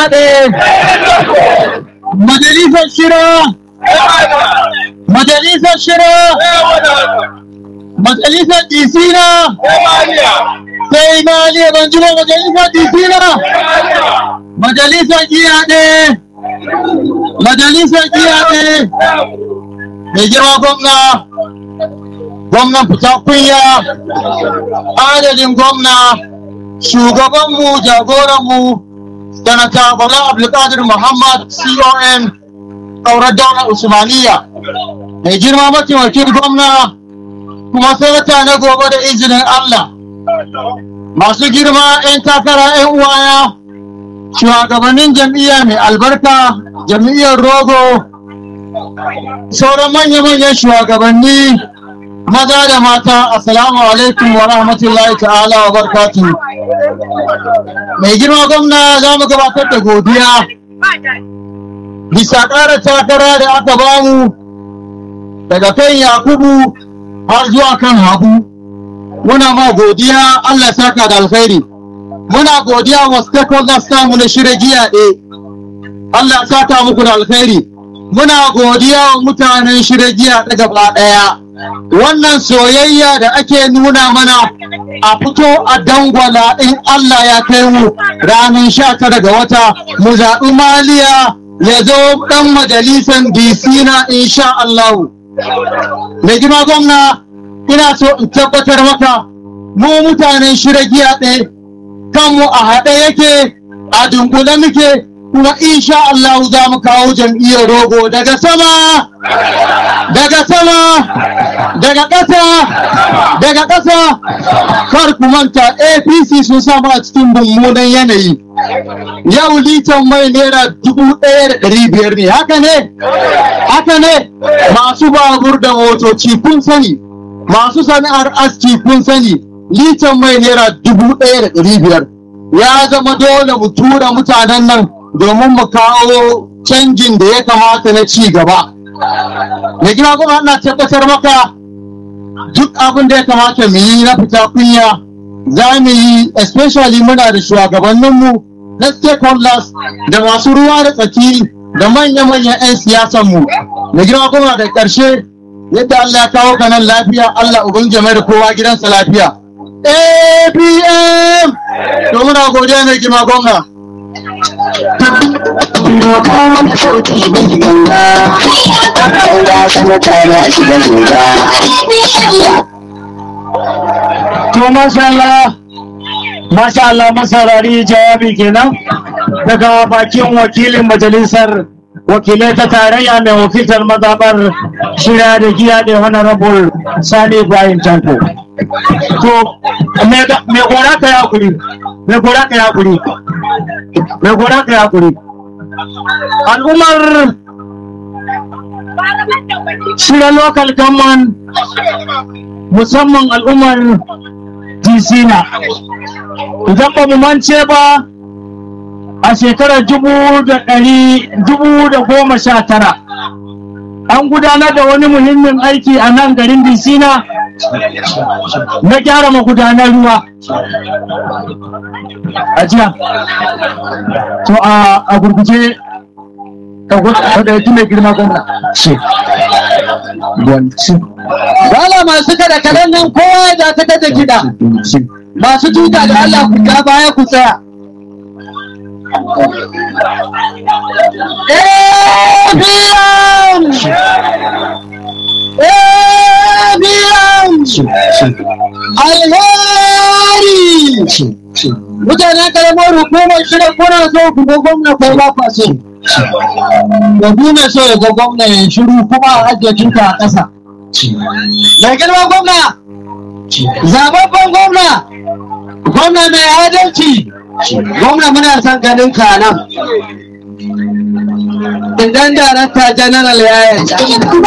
giyaɗe majalisar shira majalisar shira majalisar disina sai maliya ban ji ba majalisar disina majalisar giyaɗe majalisar giyaɗe mai girma gwamna gwamnan fita kunya adadin gwamna shugabanmu jagoranmu sanata bala abdulkadir muhammad con ƙaurar daular usmaniya mai girma mataimakin gwamna kuma sanata na gobe da izinin allah masu girma 'yan takara 'yan uwaya shugabannin jam'iyya mai albarka jam'iyyar rogo sauran manya-manyan shugabanni maza da mata assalamu alaikum wa rahmatullahi ta'ala wa barkatu mai girma gwamna za mu gabatar da godiya bisa ƙara takara da aka bamu daga kan yakubu har zuwa kan habu muna ma godiya allah saka da alkhairi muna godiya wa stakeholders tamu na shirya giya ɗe allah saka muku da alkhairi muna godiya wa mutanen shirya giya ta gaba ɗaya wannan soyayya da ake nuna mana a fito a dangwala in Allah ya kai mu ranar sha tara ga wata mu zaɓi maliya ya zo ɗan majalisar DC na insha Allah. Mai girma gwamna ina so in tabbatar maka mu mutanen shirya giya ɗaya kanmu a haɗe yake a dunkule muke kuma insha Allah za mu kawo jam'iyyar rogo daga sama daga sama daga ƙasa daga ƙasa kar ku manta apc sun samu a cikin mummunan yanayi yau litan mai naira dubu ɗaya da ɗari biyar ne haka ne haka ne masu babur da motoci kun sani masu sana'ar aski kun sani litan mai naira dubu ɗaya da ɗari biyar ya zama dole mu tura mutanen nan domin mu kawo canjin da ya kamata na ci gaba. Mai gina kuma ana tabbatar maka duk abin da ya kamata mu yi na fita kunya za mu yi especially muna da shugabanninmu na stakeholders da masu ruwa da tsaki da manya-manyan 'yan siyasanmu. Mai gina kuma da ƙarshe yadda Allah ya kawo ka nan lafiya Allah ubin jama'a da kowa gidansa lafiya. APM! To muna godiya mai gina gwamna. Doka wani sauti mai ganga, ɗan gasa na tare a shiga zuga. To masha Allah, masha Allah masarari jawabi kenan daga bakin wakilin majalisar wakilai ta tarayya mai wakiltar mazabar shirya da giya da honorable Sani Ibrahim Tanko. To, me gora ka ya kuri, me gora ka ya kuri, me gora ka ya kuri. Al'ummar shirya local government musamman al'ummar disina idan ba mu mance ba a shekarar dubu da ɗari dubu da goma sha tara an gudanar da wani muhimmin aiki a nan garin disina na gyara magudanar ruwa a jiya to a gurguje ka ɗauki mai girma gwamna Dala masu kada kalan nan kowa ya dakatar da kiɗa. Masu tuta da Allah ku ja baya ku tsaya. ABM! ABM! Alheri! Mutanen karamar hukumar shirin kuna so ku ga gwamna ko ba kwa so. Da duna so ya ga gwamna ya shiru kuma a ajiye tuta a ƙasa. Mai girma gwamna, zababben gwamna, gwamna mai adalci, gwamna muna son ganin ka nan. Idan darakta general ya yarda.